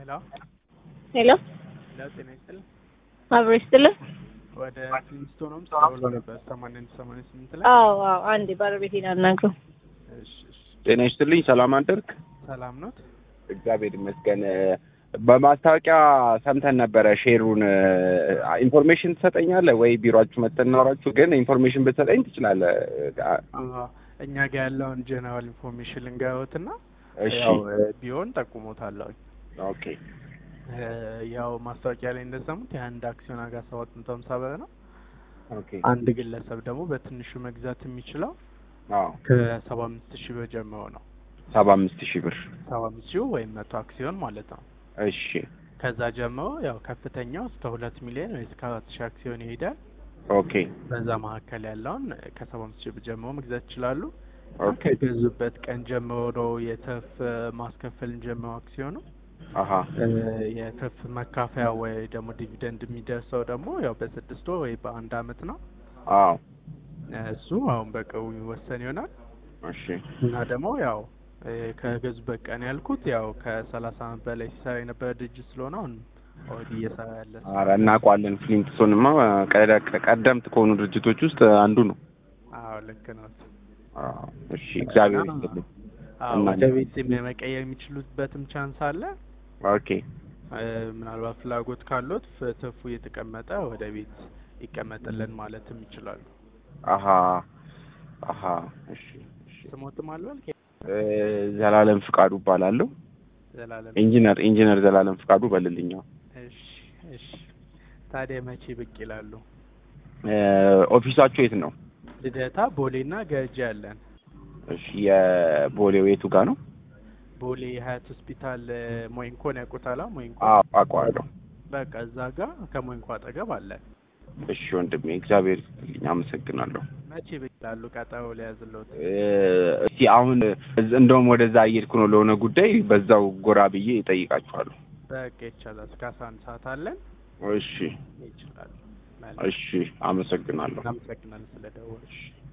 ሄሎ ሄሎ ሄሎ፣ ጤና ይስጥልኝ። አብሮ ይስጥልን። ወደ ፍሊንስቶንም ደውሎ ነበር ሰማንያ አንድ ሰማንያ ስምንት ላይ። አዎ አዎ፣ አንዴ ባለቤቴን አናግረው። እሺ እሺ፣ ጤና ይስጥልኝ። ሰላም አደርክ? ሰላም ኖት? እግዚአብሔር ይመስገን። በማስታወቂያ ሰምተን ነበረ ሼሩን። ኢንፎርሜሽን ትሰጠኛለህ ወይ? ቢሮአችሁ መተን እናወራችሁ። ግን ኢንፎርሜሽን ብትሰጠኝ ትችላለህ። አዎ፣ እኛ ጋር ያለውን ጀነራል ኢንፎርሜሽን ልንገሮትና እሺ ያው ቢሆን ጠቁሞታለሁ። ኦኬ ያው ማስታወቂያ ላይ እንደሰሙት የአንድ አክሲዮን ዋጋ ሰባት መቶ ሀምሳ ብር ነው። ኦኬ አንድ ግለሰብ ደግሞ በትንሹ መግዛት የሚችለው አዎ ከሰባ አምስት ሺህ ብር ጀምሮ ነው። ሰባ አምስት ሺህ ብር ሰባ አምስት ሺህ ወይም መቶ አክሲዮን ማለት ነው። እሺ ከዛ ጀምሮ ያው ከፍተኛው እስከ ሁለት ሚሊዮን ወይ እስከ አራት ሺህ አክሲዮን ይሄዳል። ኦኬ በዛ መካከል ያለውን ከሰባ አምስት ሺህ ብር ጀምሮ መግዛት ይችላሉ። ኦኬ ከገዙበት ቀን ጀምሮ ነው የትርፍ ማስከፈልን ጀምሮ አክሲዮኑ አሀ የትርፍ መካፈያ ወይ ደግሞ ዲቪደንድ የሚደርሰው ደግሞ ያው በስድስት ወር ወይ በአንድ አመት ነው። አዎ እሱ አሁን በቅርቡ የሚወሰን ይሆናል እሺ እና ደግሞ ያው እ ከገዙበት ቀን ያልኩት ያው ከሰላሳ አመት በላይ ሲሰራ የነበረ ድርጅት ስለሆነ አሁን ኦልሬዲ እየሰራ ያለ ነው። ኧረ እናውቀዋለን። ፍሊንትስቶንማ ቀደ- ቀደምት ከሆኑ ድርጅቶች ውስጥ አንዱ ነው። አዎ ልክ ነው። አዎ እሺ እግዚአብሔር ይስጥልኝ። አዎ እና- ወደ ቤት መቀየር የሚችሉበትም ቻንስ አለ። ኦኬ እ ምናልባት ፍላጎት ካሎት ፍ- ትርፉ እየተቀመጠ ወደ ቤት ይቀመጥልን ማለትም ይችላሉ። አሀ አሀ እሺ እሺ ስሞትም አልበል እ ዘላለም ፍቃዱ እባላለሁ። ዘላለም ኢንጂነር ኢንጂነር ዘላለም ፍቃዱ በልልኛ። እሺ እሺ። ታዲያ መቼ ብቅ ይላሉ? እ ኦፊሳችሁ የት ነው? ልደታ፣ ቦሌና ገርጂ አለን። እሺ የቦሌው የቱ ጋር ነው? ቦሌ ሀያት ሆስፒታል እ ሞይንኮን ያውቁታላ? ሞይንኮ አዎ አውቀዋለሁ። በቃ እዛ ጋር ከሞይንኮ አጠገብ አለን። እሺ ወንድሜ እግዚአብሔር ይስጥልኝ፣ አመሰግናለሁ። መቼ ብቅ ይላሉ? ቀጠሮ ሊያዝልዎት። እ እስቲ አሁን እዝ- እንደውም ወደዛ እየሄድኩ ነው ለሆነ ጉዳይ፣ በዛው ጎራ ብዬ እጠይቃችኋለሁ። በቃ ይቻላል። እስከ አስራ አንድ ሰዓት አለን። እሺ ይችላሉ። እሺ፣ አመሰግናለሁ። እናመሰግናለን ስለደወልሽ።